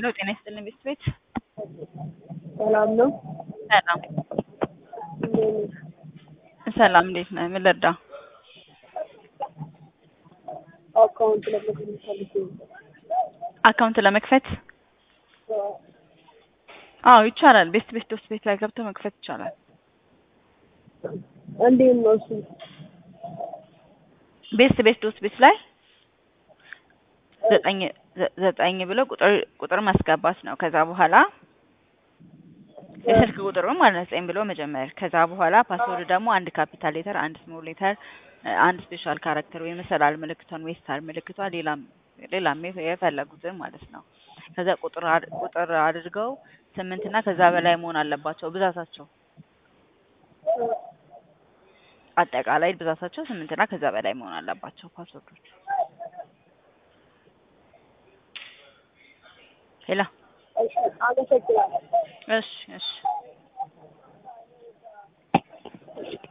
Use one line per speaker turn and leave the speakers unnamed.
ሄሎ ጤና ይስጥልን ቤት ቤት
ሰላም ነው።
ሰላም
እንዴት ነሽ?
ሰላም እንዴት ነህ? ምን ልርዳ?
አካውንት ለመክፈት ፈልጌ ነበር።
አካውንት ለመክፈት አዎ ይቻላል። ቤስት ቤስት ዶስ ቤት ላይ ገብተህ መክፈት ይቻላል።
እንዴት ነው እሱ?
ቤስት ቤስት ዶስ ቤት ላይ ዘጠኝ ዘ- ዘጠኝ ብለው ቁጥር ቁጥር ማስገባት ነው። ከዛ በኋላ የስልክ ቁጥሩ ማለት ነው ዘጠኝ ብሎ መጀመር። ከዛ በኋላ ፓስወርድ ደግሞ አንድ ካፒታል ሌተር፣ አንድ ስሞል ሌተር፣ አንድ ስፔሻል ካራክተር ወይ መሰላል ምልክቷን ወይ ስታር ምልክቷን ሌላም ሌላም የፈ- የፈለጉትን ማለት ነው። ከዛ ቁጥር አድ- ቁጥር አድርገው ስምንት እና ከዛ በላይ መሆን አለባቸው ብዛታቸው አጠቃላይ ብዛታቸው ስምንት እና ከዛ በላይ መሆን አለባቸው ፓስወርዶቹ። ሄላ
እሺ፣ አመሰግናለሁ።
እሺ እሺ